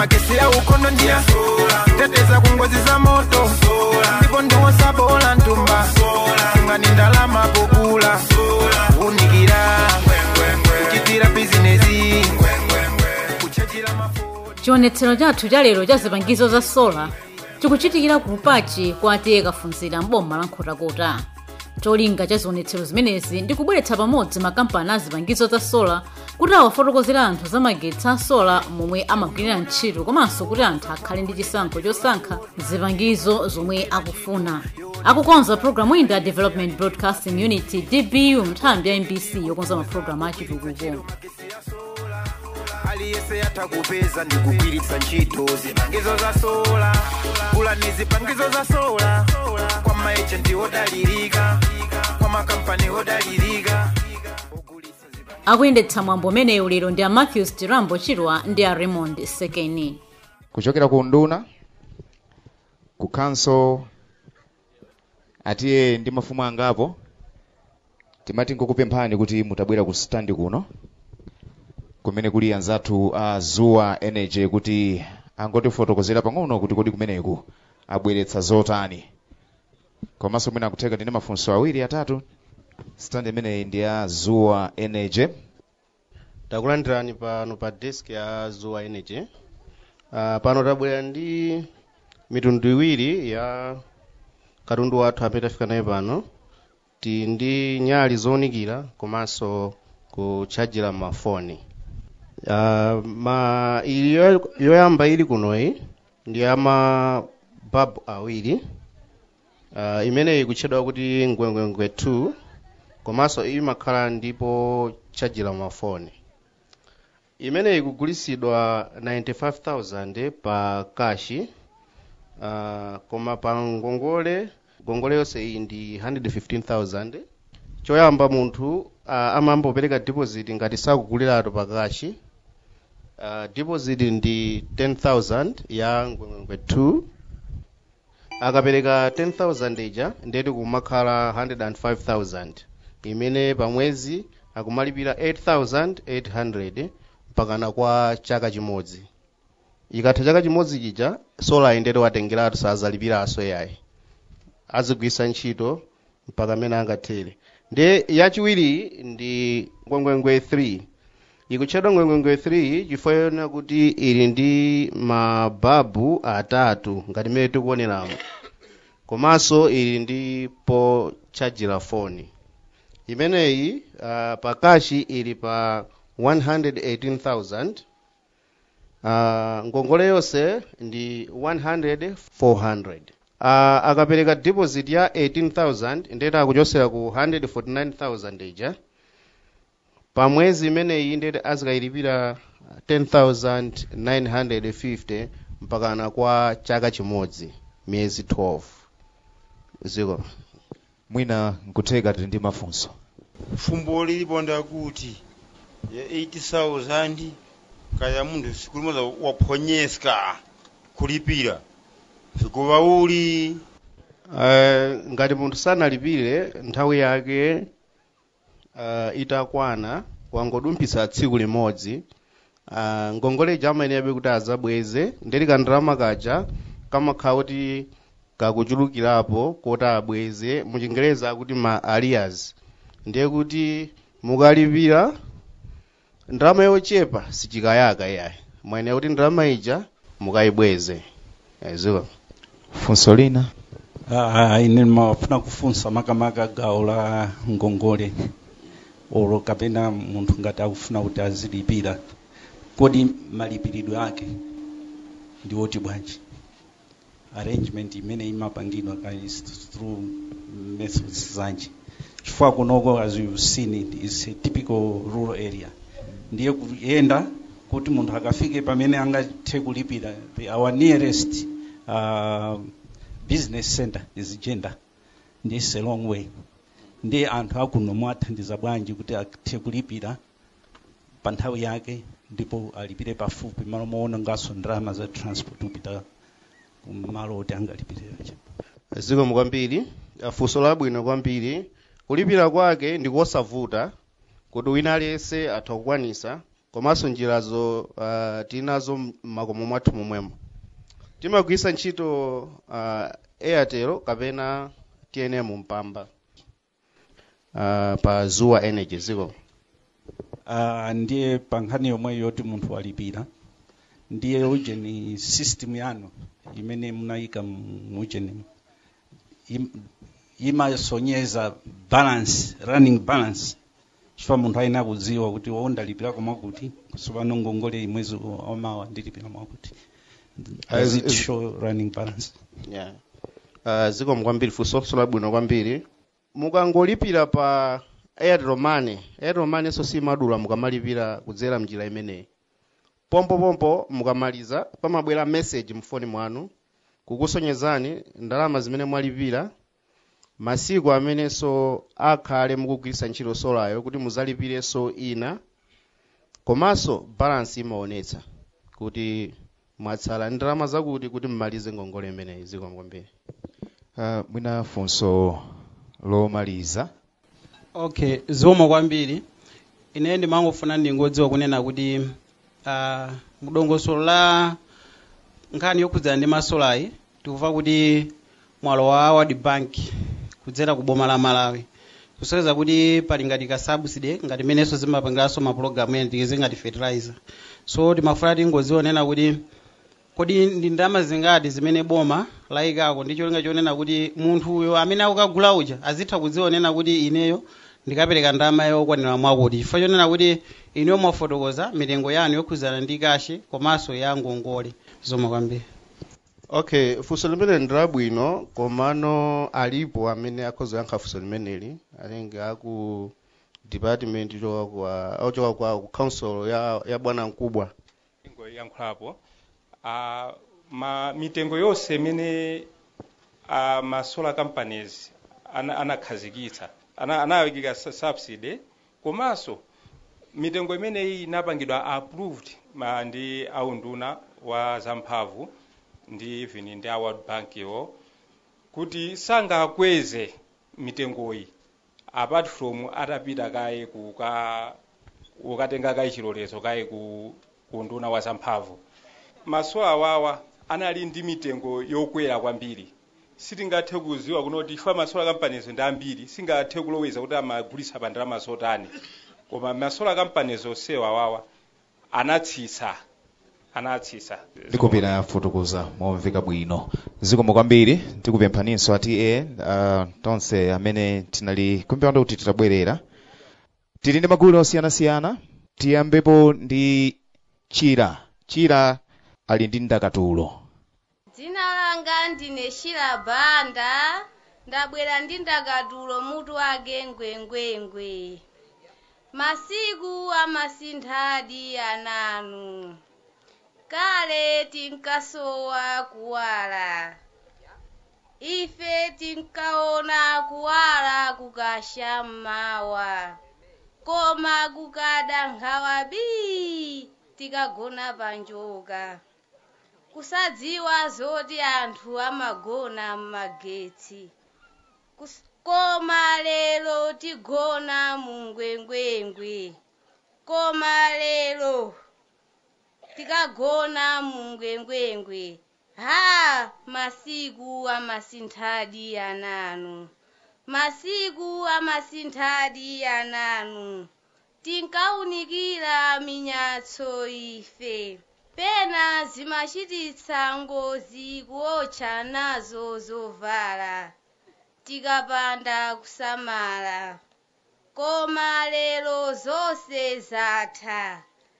magesi ya ukono ndia teteza ku ngozi za moto ndipo ndiwosa bola ntumba ngani ndalama pokula unikira kuchitira bizinesi kuchajira mafuta chionetsero chathu cha lero cha zipangizo za sola chikuchitikira ku lupachi kwa atiye kafunzira mboma la nkhotakota cholinga cha zionetsero zimenezi ndi kubweretsa pamodzi makampani a zipangizo za sola kuti awafotokozera anthu za magetsi a sola momwe amagwirira ntchito komanso kuti anthu akhale ndi chisankho chosankha zipangizo zomwe akufuna akukonza programu iyi ndi a development broadcasting unity dbu nthambi ya mbc yokonza mapulogalamu achitukuko aliyese atakupeza ndi kugwiritsa ntchito zipangizo za sola gulani zipangizo za sola kwa maejenti odalirika kwa makampani odalirika akuyendetsa mwambo umenewu lero ndi a matthews tirambo chirwa ndi a raymond sekeni kuchokera ku nduna ku council atiye ndi mafumu angapo timati nkukupemphani kuti mutabwera ku standi kuno kumene kuli anzathu a zuwa energy kuti angotifotokozera pang'ono kuti kodi kumeneku abweretsa zotani komanso mwina akutheka ndine mafunso awiri atatu standi imeneyi ndi ya zuwa energy takulandirani pano pa desk ya zuwa energy uh, pano tabwera ndi mitundu iwiri ya katundu wathu amene tafika naye pano ti ndi nyali zowunikira komanso kutchajira mafoni uh, ma ili yo- yoyamba ili kunoyi ndi ya mababu awiri uh, imeneyi ikutchedwa kuti ngwengwengwe 2 komanso imakhala ndipo tchajira mafoni imeneyi ikugulisidwa 95000 pa kashi uh, koma pa ngongole ngongole yonse iyi ndi 115000 choyamba munthu uh, amayambopereka deposit ngati sakuguliratu pa kashi uh, deposit ndi 10000 ya ngwengwengwe 2 akapereka 10000 ija ndeti kumakhala 105000 imene pamwezi akumalipira 8800 mpakana kwa chaka chimodzi ikatha chaka chimodzi chija sola indete watengeratu sazalipiranso yayi azigwisa ntchito mpaka amene angathere ndi yachiwiri ndi ngwengwengwe 3 ikutchedwa ngwengwengwe 3 chifukwa yona kuti ili ndi mababu atatu ngati mmene tikuoneramo komanso ili ndi potchajira foni imeneyi uh, pakashi ili pa 118000 uh, ngongole yonse ndi 100 400 uh, akapereka deposit ya 18000 ndeti akuchosera ku 149000 ija pamwezi imeneyi ndeti azikayilipira 10950 mpakana kwa chaka chimodzi miyezi 12 ziko mwina nkutheka tili ndi mafunso fumbo lilipo ndakuti ya 80000 kaya munthu siku limodzi waphonyeska kulipira sikuva uli uh, ngati munthu sanalipire nthawi yake uh, itakwana wangodumphitsa tsiku limodzi uh, ngongoleja amayeneyabe kuti azabweze ndeti kandalama kaja kamakhala kuti kakuchulukirapo kuti abweze muchingereza akuti ma arrears ndiye kuti mukalipira ndalama yochepa sichikayaka iyayi mwayenera kuti ndalama ija mukayibweze ziko funso lina Ah, ine mafuna kufunsa makamaka gawo la ngongole olo kapena munthu ngati akufuna kuti azilipira kodi malipiridwe ake ndi oti bwanji arrangement imene imapangidwa ka is through methods zanji chifukwa kunoko as you've seen it is a typical rural area ndiye kuyenda kuti munthu akafike pamene angathe kulipira the, our nearest uh, business center is Jenda ndi it's a long way ndi anthu akuno mwathandiza bwanji kuti athe kulipira pa nthawi yake ndipo alipire pafupi malo moona ngaso ndalama za transport kupita kumalo oti angalipiriracha zikomo kwambiri funso labwino kwambiri kulipira kwake ndi kosavuta kuti wina aliyense atha kukwanisa komanso njirazo uh, tinazo m'makomo mwathu momwemo timagwiritsa ntchito uh, airtel kapena tnm mpamba uh, pa zuwa energy ziko uh, ndiye pa nkhani yomwe yoti munthu walipira ndiye ujeni system yanu imene munayika mu ujeni im- imasonyeza balance running balance chifukwa munthu ayenera kudziwa kuti wondalipira mwakuti tsopano ngongole imwezi omawa ndilipira mwakuti does it Is- show running balance yeah. uh, zikomo kwambiri funso labwino kwambiri mukangolipira pa airtel money airtel money so simadula mukamalipira kudzera mnjira imeneyi pompopompo mukamaliza pamabwera message mfoni mwanu kukusonyezani ndalama zimene mwalipira masiku amenenso akhale mukugwiritsa ntchito solayo kuti muzalipirenso ina komanso balance imaonetsa kuti mwatsala ndalama zakuti kuti mmalize ngongole imeneyi zikomo kwambiri uh, mwina funso lomaliza okay zikomo kwambiri ine ndimangofuna ndingodziwa kunena kuti uh, mudongosolo la nkhani yokhudzana ndi masolayi tikuva kuti mwalo wa world bank kudzera ku boma la malawi kusonyeza kuti pali ngati ka subsidy ngati menenso zimapangiranso mapulogalamu ena tikize ngati fertilizer so timafuna tingodziwa nena kuti kodi ndi ndalama zingati zimene boma layikako ndi cholinga chonena kuti munthu uyo amene akukagula uja azitha kudziwa nena kuti ineyo ndikapereka ndalama yokwanira mwakuti chifukwa chonena kuti ineyo mwafotokoza mitengo yanu yokhudzana ndi kashi komanso ya ngongole zikomo kwambiri okay funso limene ndi labwino komano alipo amene akhoza yankha funso limeneli alenge aku department choka kwa ochoka kwa ku council ya, ya bwana mkubwa yankhulapo uh, ma mitengo yonse imene uh, ma solar companies ana- anakhazikitsa ana, anayikika su- subsidy komanso mitengo imeneyi inapangidwa approved ma ndi aunduna wa zamphamvu ndi even ndi a world bank iwo kuti sangakweze mitengoyi apart from atapita kaye kuka ukatenga kaye chilolezo kaye ku unduna wa zamphamvu masola awawa anali ndi mitengo yokwera kwambiri sitingathe kuziwa kunoti ifa masola companies ndi ambiri singathe kuloweza kuti amagulitsa pa ndalama zotani koma masola companies onsewa awawa anatsitsa anatsitsa ndikupira fotokoza momveka bwino zikomo kwambiri tikupemphaninso ati uh, tonse amene tinali kumpewanda kuti titabwerera tili ndi magulu osiyanasiyana tiyambepo ndi chira chira ali ndi ndakatulo dzina langa ndine shila banda ndabwera ndi ndakatulo mutu wake ngwengwengwe masiku amasinthadi ananu kale tinkasowa kuwala ife tinkaona kuwala kukasha mmawa koma kukada nkhawa bii tikagona panjoka kusadziwa zoti anthu amagona m'magetsi Kus- koma lero tigona mungwengwengwe koma lero tikagona mungwengwengwe ha masiku amasinthadi ananu masiku amasinthadi ananu tinkaunikira minyatso ife pena zimachititsa ngozi kuotcha nazo zovala tikapanda kusamala koma lero zonse zatha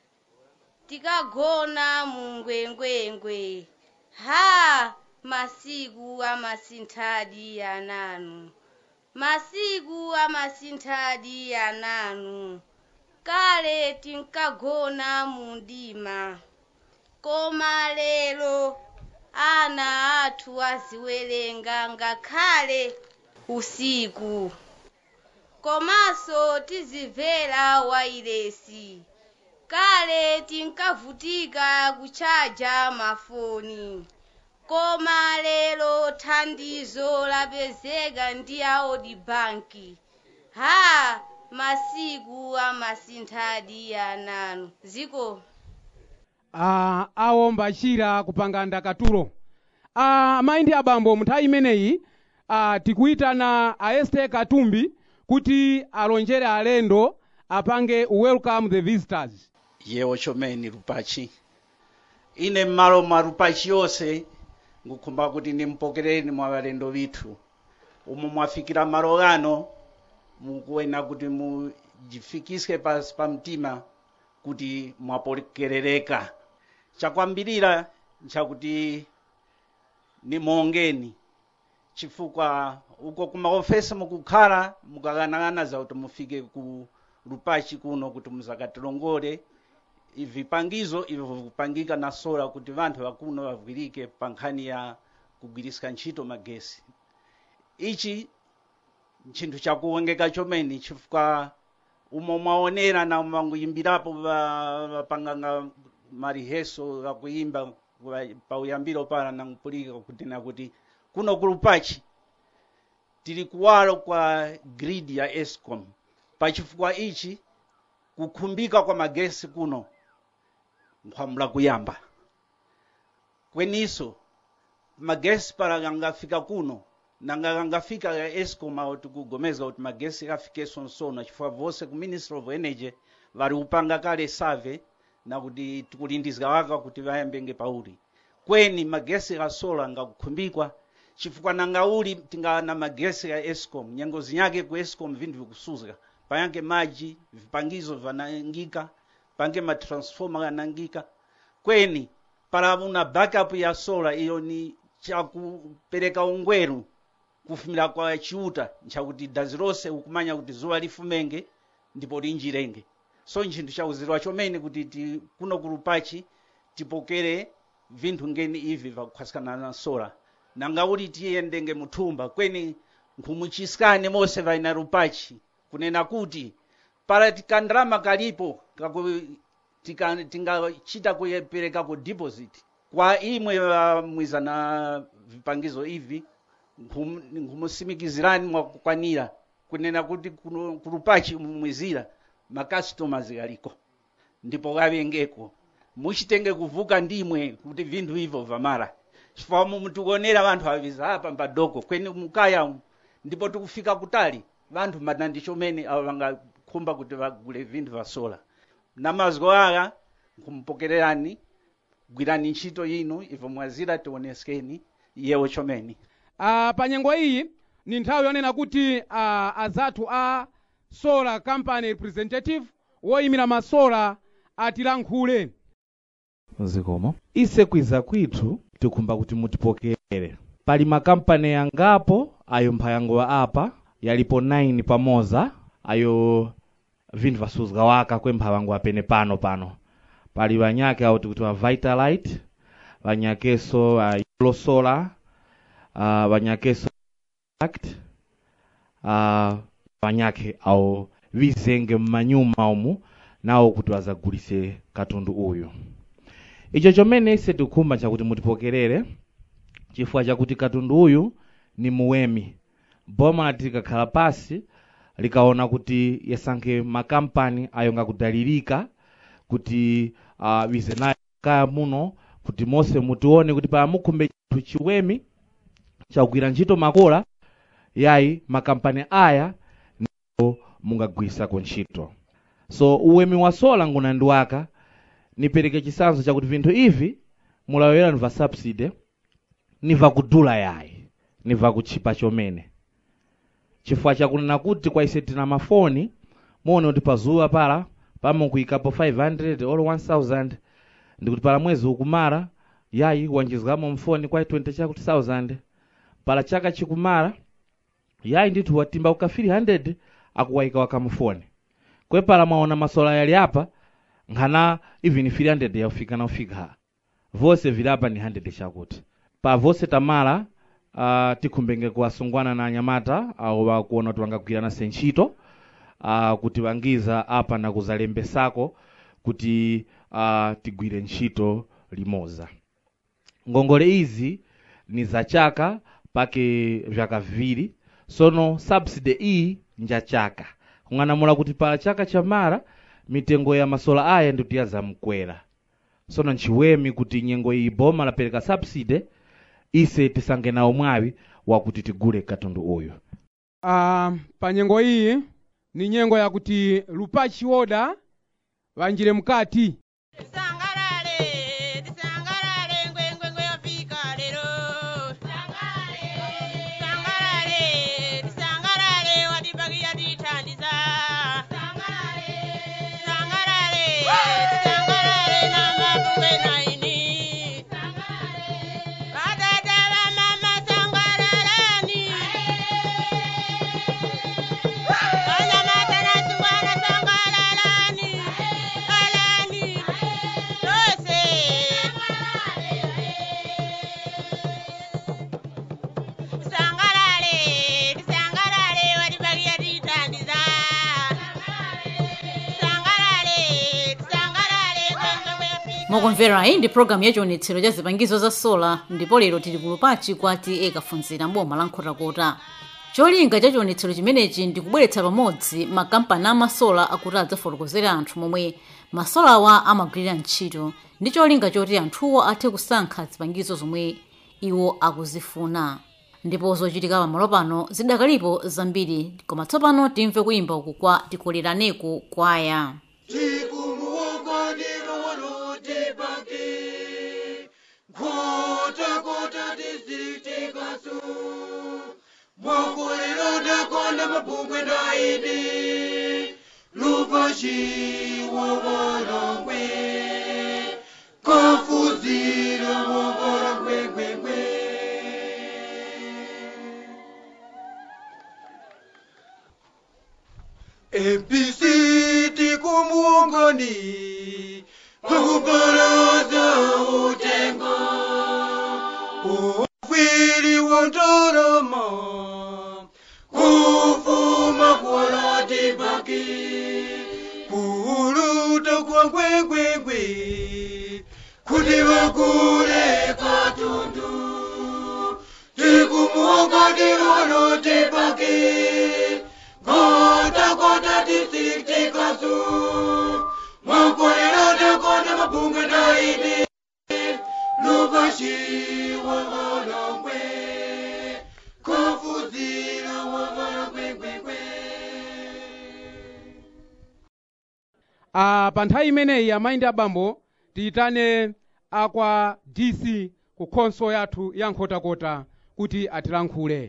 tikagona mungwengwengwe ha masiku amasinthadi ananu masiku amasinthadi ananu kale tinkagona mundima koma lero ana athu aziwerenga ngakhale usiku komanso tizimvera wailesi kale tinkavutika kuchaja mafoni koma lero thandizo lapezeka ndi aodi banki ha masiku amasinthadi ananu ziko ah, awomba chira kupanga ndakatulo ah, mayi ndi abambo munthawi imeneyi ah, tikuyitana aeste katumbi kuti alonjere alendo apange welcome the visitors yewo chomeni lupachi ine m'malo mwa lupachi yonse ngukhumba kuti nimpokereni mwa balendo bithu umo mwafikira malo ano mukuena kuti mujifikise pasi pa mtima kuti mwapokerereka chakwambirira nchakuti nimongeni chifukwa uko kumaofesi mukukhala mukakanang'ana za kuti mufike ku lupachi kuno kuti muzakatilongole vipangizo ivyo vikupangika na sola kuti vanthu vakuno vagwirike pa nkhani ya kugwirisika ntchito magesi ichi nchinthu chakuwongeka chomeni chifukwa umo mwaonera na manguyimbirapo vapanganga mariheso akuyimba pauyambiro pala nankupulika kuti na kuti kuno kulupachi tili kuwalo kwa grid ya escom pachifukwa ichi kukhumbika kwa magesi kuno nkhwamula kuyamba kweniso magesi pala kangafika kuno nanga kangafika ya escom awo tikugomeza kuti magesi afikeso nsono chifukwa vose ku ministry of energy vari kupanga kale survey na kuti tikulindizika waka kuti vayambenge pauli kweni magesi ya sola ngakukhumbikwa chifukwa nanga uli tingana magesi ya escom nyengo zinyake ku escom vinthu vikusuzika payanke maji vipangizo vanangika pange matransforma yanangika kweni para una backup ya sola iyo ni chakupereka ungweru kufumira kwa chiuta nchakuti dazi lonse ukumanya kuti zuwa lifumenge ndipo linjirenge so nchinthu chauzidwa chomene kuti ti, kuno kulupachi tipokere vinthu ngeni ivi vakukhwasikana na sola nanga uli tiyendenge muthumba kweni nkhumuchisikane mose vaina lupachi kunena kuti para tikandrama kalipo kaku tika- tingachita kuyepereka ku deposit kwa imwe vamwiza na vipangizo ivi nkhum- nkumusimikizirani mwakukwanira kunena kuti kuno- kulupachi mumwizira macustomers aliko ndipo kavengeko muchitenge kuvuka ndimwe kuti vinthu ivyo vamara chifukwa mutikuonera vanthu aviza apa mpadoko kweni mukaya umu ndipo tikufika kutali vanthu madandi chomene avo vangakhumba kuti vagule vinthu va sola namaziko aya nkumpokererani gwirani ntchito inu ivo mwazira tioneskeni yewo chomeni ah, pa nyengo iyi ni nthawi yonena kuti ah, azathu a solar company representative woyimira masola atilankhule zikomo ise kwiza kwithu tikhumba kuti mutipokere pali makampani yangapo ayo mphayango apa yalipo 9 pamoza ayo vinthu vasuzika waka kwemphawango apene pano pano pali vanyake awo tikuti va vitalite vanyakeso a yellow solar uh, vanyakeso act uh, vanyake awo vizenge mmanyuma umu nawo kuti vazagulise katundu uyu icho chomene ise tikukhumba chakuti mutipokerere chifukwa chakuti katundu uyu ni muwemi boma tikakhala pasi likaona kuti yasankhe makampani ayo ngakudalirika kuti uh, vize nayo kaya muno kuti mose mutione kuti pala mukhumbe chinthu chiwemi chakugwira ntchito makola yayi makampani aya ndipo mungagwirisako ntchito so uwemi wa sola nguna ndi waka nipereke chisanzo chakuti vinthu ivi mulawera niva subsidy niva kudula yayi niva kutchipa chomene chifukwa chakunena kuti kwa ise tina mafoni muone kuti pazuwa pala pamukuyikapo 500 or 1000 ndikuti pala mwezi ukumara yayi wanjizikamo mfoni kwa 20 chakuti 1000 pala chaka chikumara yayi ndithu watimba uka 300 akuwayika wakamufoni kwe pala mwaona masola yali apa nkhana even 300 yaufika naufika vose vili apa ni 100 chakuti pa vose tamala uh, tikhumbenge kuwasungwana na anyamata awo vakuona kuti vangagwirana ntchito uh, kuti vangiza apa na kuzalembesako kuti uh, tigwire ntchito limoza ngongole izi ni za chaka pake vyaka viwiri sono subsidy iyi nja chaka ung'anamula kuti pa chaka chamara mitengo ya masola aya ndikuti yazamkwera sono ntchiwemi kuti nyengo iyi boma lapereka subsidy ise tisange nawo mwawi wakuti tigule katundu uyu uh, pa nyengo iyi ni nyengo yakuti lupachi woda vanjire mkati mokumvera iyi ndi programu ya chionetsero cha zipangizo za sola ndipo lero tili ku lupachi kwati ekafunzira mboma la nkhotakota cholinga cha chionetsero chimenechi ndi kubweretsa pamodzi makampani amasola akuti adzafotokozera anthu momwe masolawa amagwirira ntchito ndi cholinga choti anthuwo athe kusankha zipangizo zomwe iwo akuzifuna ndipo zochitika pamalo pano zidakalipo zambiri koma tsopano timve kuyimba uku kwa tikoleraneko kwaya konda mabungwe ndaidi lupashi wovorongwe kofuzira wovorongwegwegwe mpc tikumuongoni pakubaraza utengo ufwiri wondoroma kufuma kwoloti baki kuuluta kwa kwegwegwe kuti vakule katundu tikumuongoni woloti baki kota kota distrikti kasu mwakolelota kona mabungwe daidi lupashi wavolongwe kofuzira wavolongwegwegwe uh, pa nthawi imeneyi amayi ndi abambo tiyitane akwa dc ku khonso yathu ya nkhotakota kuti atilankhule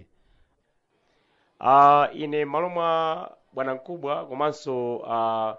uh, ine malo mwa bwana mkubwa komanso uh,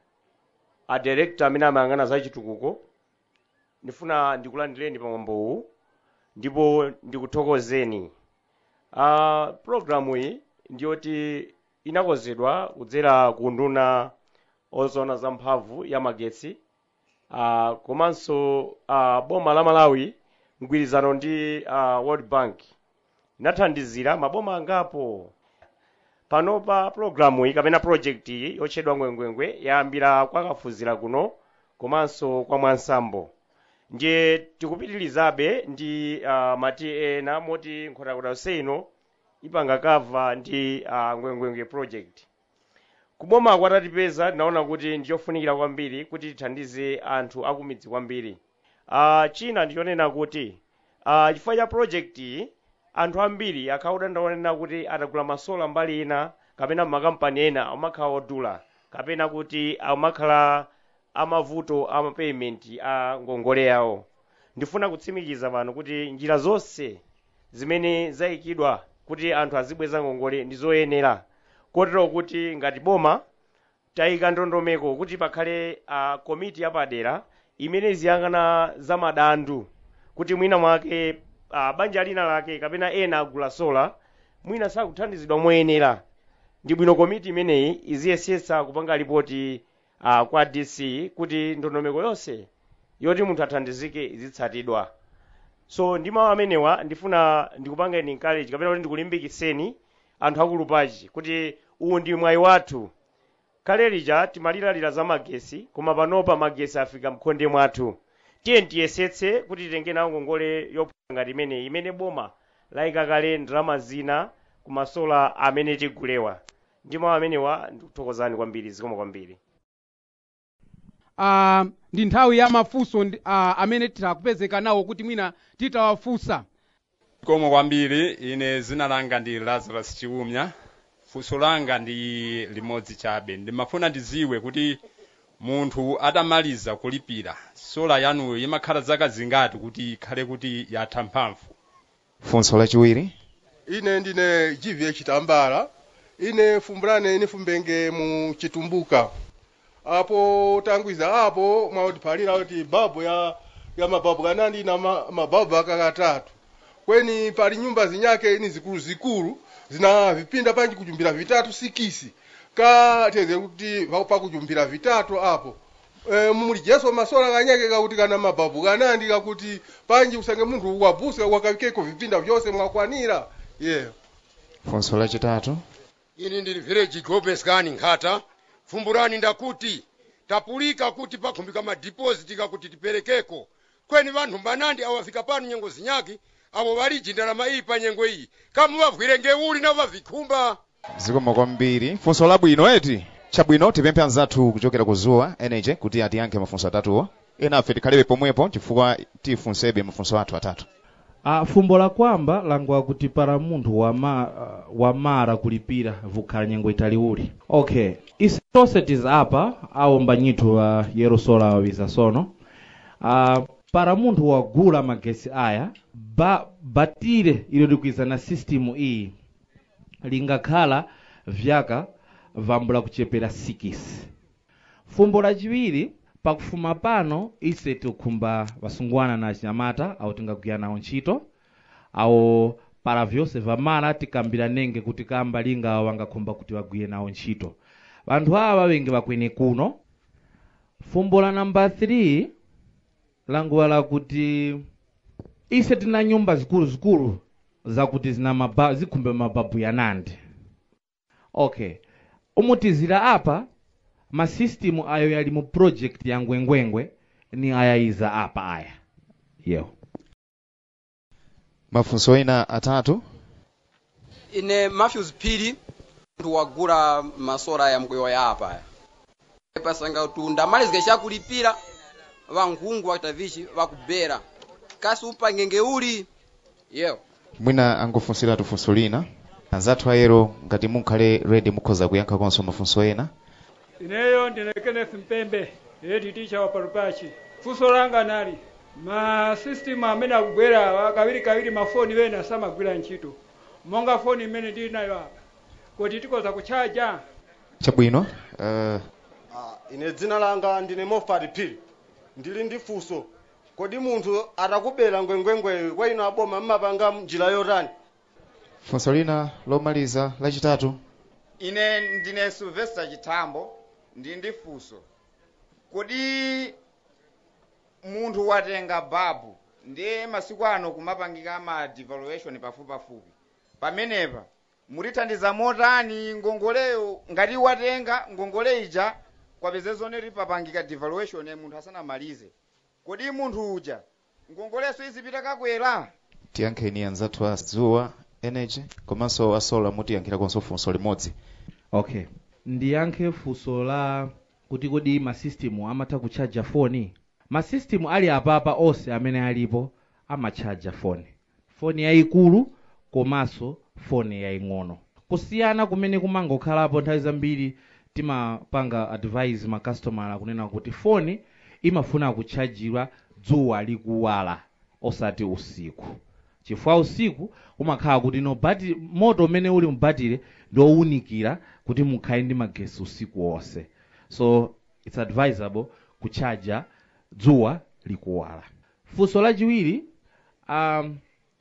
a director amene amayang'ana za chitukuko ndifuna ndikulandireni pamwambowu ndipo ndikuthokozeni uh, programu iyi ndiyoti inakonzedwa kudzera ku nduna ozona za mphamvu ya magetsi uh, komanso uh, boma la malawi mgwirizano ndi uh, world bank inathandizira maboma angapo panopa programu iyi kapena project iyi yotchedwa ngwengwengwe yayambira kwakafuzira kuno komanso kwa mwansambo ndiye tikupitirizabe ndi uh, mati ena moti nkhotakota ino ipanga kava ndi uh, ngwengwengwe project kuboma kwatatipeza tinaona kuti ndiyofunikira kwambiri kuti tithandize anthu akumidzi kwambiri uh, china ndichonena kuti uh, chifukwa cha project iyi anthu ambiri akhauda ndaonena kuti atagula masola mbali ina kapena makampani ena amakhala odula kapena kuti amakhala amavuto ama payment a ngongole yawo ndifuna kutsimikiza pano kuti njira zonse zimene zayikidwa kuti anthu azibweza ngongole ndi zoyenera kotero kuti ngati boma tayika ndondomeko kuti pakhale uh, komiti yapadera imene ziyang'ana za madandu kuti mwina mwake uh, banja lina lake kapena ena agula sola mwina sakuthandizidwa moyenera ndi bwino komiti imeneyi iziyesetsa kupanga ripoti uh, kwa dc kuti ndondomeko yonse yoti munthu athandizike izitsatidwa so ndi mawu amenewa ndifuna ndikupangeni encourage kapena kuti ndikulimbikitseni anthu akulupachi kuti uwu ndi mwayi wathu kale lija timalilalira za magesi koma panopa magesi afika mkhonde mwathu tiye tiyesetse kuti titenge nawo ngongole yophwanya ngati imeneyi imene boma layika kale ndalama zina ku masola amene tigulewa ndi mawu amenewa ndikuthokozani kwambiri zikomo kwambiri uh, ndi nthawi ya mafunso ndi- uh, amene tikupezeka nawo kuti mwina titawafunsa zikomo kwambiri ine zina langa ndi lazarus chiumya funso langa ndi limodzi chabe ndimafuna ndiziwe kuti munthu atamaliza kulipira sola yanuyo imakhala zaka zingati kuti ikhale kuti yatha mphamvu funso lachiwiri ine ndine gva chitambala ine fumbulane ine fumbenge mu chitumbuka apo tangwiza apo mwautiphalira kuti babu ya ya mababu kanandi na ma, mababu akakatatu kweni pali nyumba zinyake ini zikulu zikulu zina vipinda panji kujumbira vitatu sikisi ka teze kuti pa- pakujumbira vitatu apo e, mulijeso masola kanyake kakuti kana mababu kanandi kakuti panji usange munthu wabusa wakawikeko vipinda vyose mwakwanira yeah funso lachitatu ini ndili village global scan nkhata fumbulani ndakuti tapulika kuti pakhumbika madiposit kakuti tiperekeko kweni vanthu mbanandi awafika pano nyengo zinyaki avo valiji ndalama iyi pa nyengo iyi kamuvavwire ngeuli navo vavikhumba zikomo kwambiri funso labwino eti chabwino tipemphe anzathu kuchokera ku zuwa energy kuti atiyankhe mafunso atatuwo enafe tikhalebe pomwepo chifukwa tifunsebe mafunso athu atatu Ah, fumbo la kwamba langwa kuti para munthu wama, uh, wamara kulipira vukhala nyengo italiuli okay isi tonse tiza apa awomba nyithu wa yerusola wawiza sono uh, para munthu wagula magesi aya ba, batire ilo likwiza na system iyi lingakhala vyaka vambula kuchepera 6 fumbo lachiwiri pakufuma pano ise tikukhumba vasungwana na achinyamata awo tingagwira nawo ntchito awo para vyonse vamala tikambira nenge kuti kamba linga wangakhumba kuti vagwire nawo ntchito vanthu awa venge vakwene kuno fumbo la namba 3 languwa lakuti ise tina nyumba zikuluzikulu zakuti zina maba, zikhumbe mababu ya nandi okay umutizira apa masystem ayo yali mu project ya ngwengwengwe ni ayayiza apa aya yo mafunso ena atatu ine matthews phiri munthu wagula masola ya mkwewa ya apa pasanga kuti ndamalizika chakulipira vangungu vakutavichi vakubera kasi upangenge uli yewo mwina angofunsiratu funso lina anzathu ayero ngati munkhale ready mukhoza kuyankha konso mafunso ena ineyo ndine kenneth mpembe eti ticha wa palupachi funso langa nali ma system amene akubwera kawiri kawiri mafoni wena samagwira ntchito monga foni imene ndili nayo apa kuti tikoza kuchaja chabwino uh, ine dzina langa ndine mofat phiri ndili ndi funso kodi munthu atakubera ngwengwengwe kwa ino aboma mmapanga njira yotani funso lina lomaliza lachitatu ine ndine sylvester chitambo ndi ndi funso kodi munthu watenga babu ndiye masiku ano kumapangika ma devaluation pafupipafupi pamenepa mutithandiza motani ngongoleyo ngati watenga ngongole ija kwapeze zoneri papangika devaluation munthu asanamalize kodi munthu uja ngongoleso izipita kakwera tiyankheni anzathu a zuwa energy komanso asola mutiyankhirakonso funso limodzi okay ndiyankhe funso la kuti kodi masystem amatha kuchaja foni masystem ali apapa onse amene alipo amachaja foni foni yayikulu komanso foni yaying'ono kusiyana kumene kumangokhalapo nthawi zambiri timapanga advise makastomala kunena kuti foni imafuna kuchajidwa dzuwa likuwala osati usiku chifukwa usiku umakhala kuti no bati moto umene uli mbatire ndiowunikira kuti mukhale ndi magesi usiku wonse so it's advisable kuchaja dzuwa likuwala funso lachiwiri um,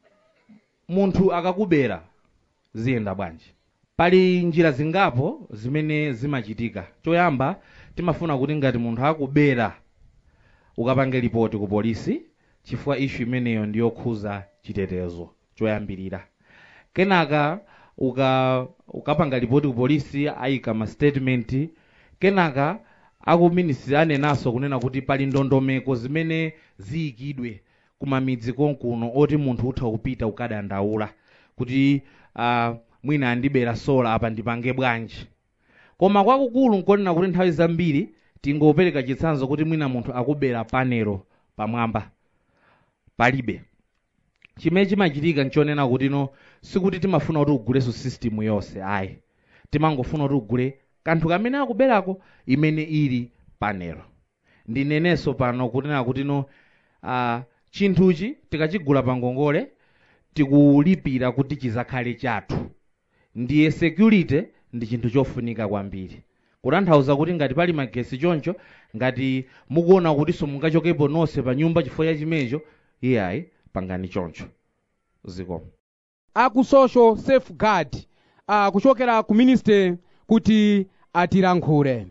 munthu akakubera ziyenda bwanji pali njira zingapo zimene zimachitika choyamba timafuna kuti ngati munthu akubera ukapange ripoti ku polisi chifukwa ishu imeneyo ndiyokhuza chitetezo choyambirira kenaka uka ukapanga ripoti ku polisi ayika ma statement kenaka akuminisiri anenanso kunena kuti pali ndondomeko zimene ziyikidwe kumamidzi konkuno oti munthu utha kupita ukadandaula kuti uh, mwina andibera sola apa ndipange bwanji koma kwakukulu nkonena kuti nthawi zambiri tingopereka chitsanzo kuti mwina munthu akubera panelo pamwamba palibe chimene chimachitika nchonena kuti no sikuti timafuna kuti uguleso system yonse ayi timangofuna kuti ugule kanthu kamene akuberako imene ili panelo ndinenenso pano kunena kuti no uh, chinthuchi tikachigula pa ngongole tikulipira kuti chizakhale chathu ndiye security ndi chinthu chofunika kwambiri kutanthauza kuti ngati pali magesi choncho ngati mukuona kutinso mungachokepo nonse pa nyumba chifukwa cha chimenecho iyayi pangani choncho zikomo aku social safeguard uh, kuchokera ku ministry kuti atilankhule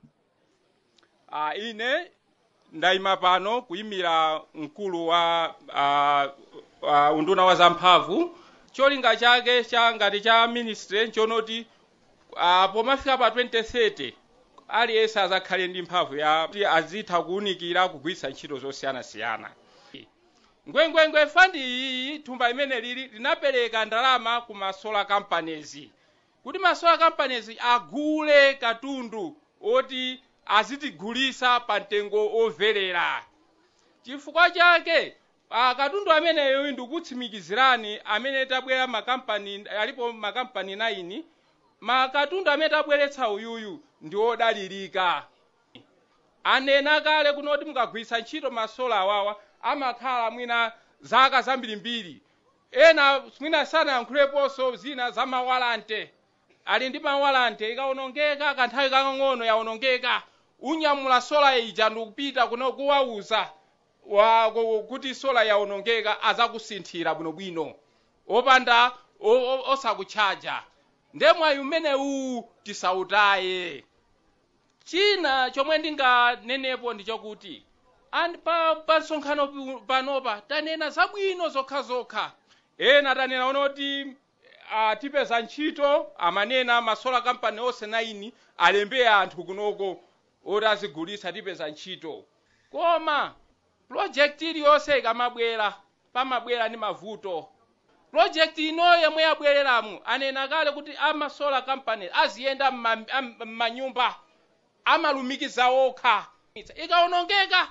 uh, ine ndayima pano kuyimira mkulu wa uh, uh, unduna wa zamphamvu cholinga chake cha ngati cha ministry nchonoti uh, pomafika pa 2030 aliyense azakhale ndi mphamvu ya kuti azitha kuwunikira kugwiritsa ntchito zosiyanasiyana ngwengwengwe fandi iyi thumba imene lili linapereka ndalama ku masolar companies kuti masolar companies agule katundu oti azitigulisa pa mtengo omverera chifukwa chake uh, katundu ameneyo ndikutsimikizirani amene tabwera makampani alipo makampani 9 makatundu amene tabweretsa uyuyu ndi odalirika anena kale kunoti mukagwiritsa ntchito masola awawa amakhala mwina zaka zambirimbiri ena mwina sanayankhuleponso zina za mawalante ali ndi mawalante ikawonongeka kanthawi kakang'ono yawonongeka unyamula sola ija ndikupita kuno kuwauza wa ku- kuti sola yawonongeka azakusinthira bwinobwino opanda o- o- osakutchaja ndemwayi umene uwu tisautaye china chomwe ndinganenepo ndi chokuti and pa pa nsonkhano pi- panopa tanena zabwino zokhazokha ena tanena onoti uh, tipeza ntchito amanena masola company onse 9 alembe anthu kunoko oti azigulitsa tipeza ntchito koma project iliyonse ikamabwera pamabwera ndi mavuto project ino yomwe yabwereramu anena kale kuti amasola company aziyenda m'ma- am- m'manyumba amalumikiza okha ikawonongeka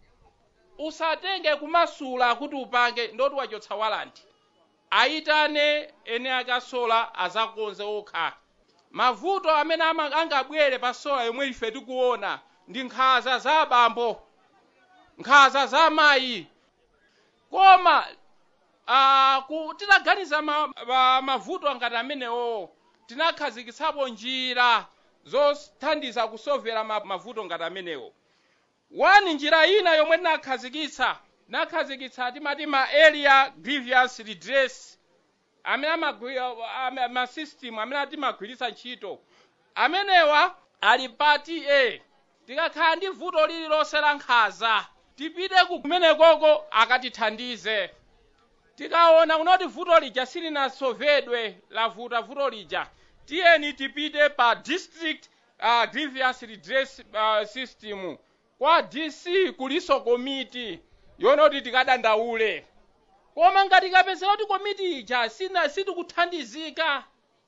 usatenge kumasula kuti upange ndoti wachotsa walanti ayitane ene akasola azakonze okha mavuto amene ama- angabwere pa sola yomwe ife tikuona ndi nkhaza za abambo nkhaza za amayi koma uh, ku tinaganiza ma, ma, mavuto ngati amenewo tinakhazikitsapo njira zothandiza kusovera ma, mavuto ngati amenewo wani njira ina yomwe tinakhazikitsa tinakhazikitsa timati ma area grievance redress amene amagwira ame- ma system amene timagwiritsa ntchito amenewa ali pati a tikakhala ndi vuto lililonse la nkhaza tipite kumenekoko akatithandize tikaona kunoti vuto lija silinasovedwe lavuta vuto lija tiyeni tipite pa district uh, grievance redress uh, system kwa dc kuliso komiti yonoti tikadandaule koma ngati kapezera kuti komiti ija sina sitikuthandizika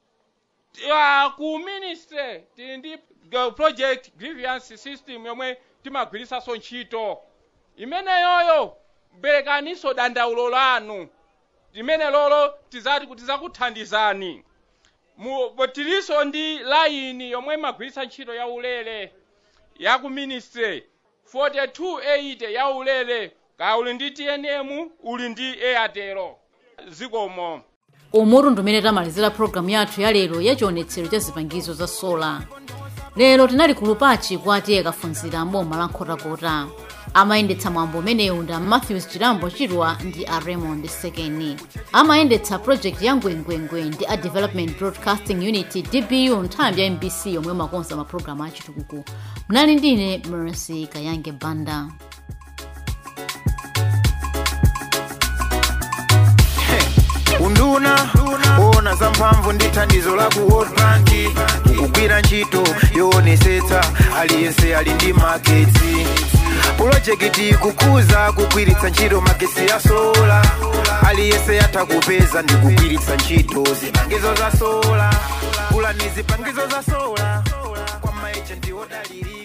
uh, ku ministry tili ndi uh, project grievance system yomwe timagwiritsanso ntchito imeneyoyo berekaniso dandaulo lanu limene lolo tizati kuti zakuthandizani Mu- tiliso ndi layini yomwe imagwiritsa ntchito ya ulere ya ku ministry 4280 ya ulere ka uli ndi tnm uli ndi airtel zikomo umutu ndumene tamalizira programu yathu ya lero ya chionetsero cha zipangizo za sola lero tinali ku lupachi kwati akafunzira mboma la nkhotakota amayendetsa mwambo umenewu ndi a matthews chilambo chirwa ndi a raymond sekeni amayendetsa project ya ngwengwengwe ndi a development broadcasting unity dbu nthambi ya mbc yomwe imakonza mapulogalamu achitukuko mnali ndine mercy kayange banda unduna ona za mphamvu ndi thandizo la ku world bank kugwira ntchito yoonesetsa aliyense ali ndi magetsi pulojekiti kukuza kugwiritsa ntchito magetsi ya sola aliyense yatha kupeza ndi kugwiritsa ntchito zipangizo za sola kulani zipangizo za sola ejenti odaliri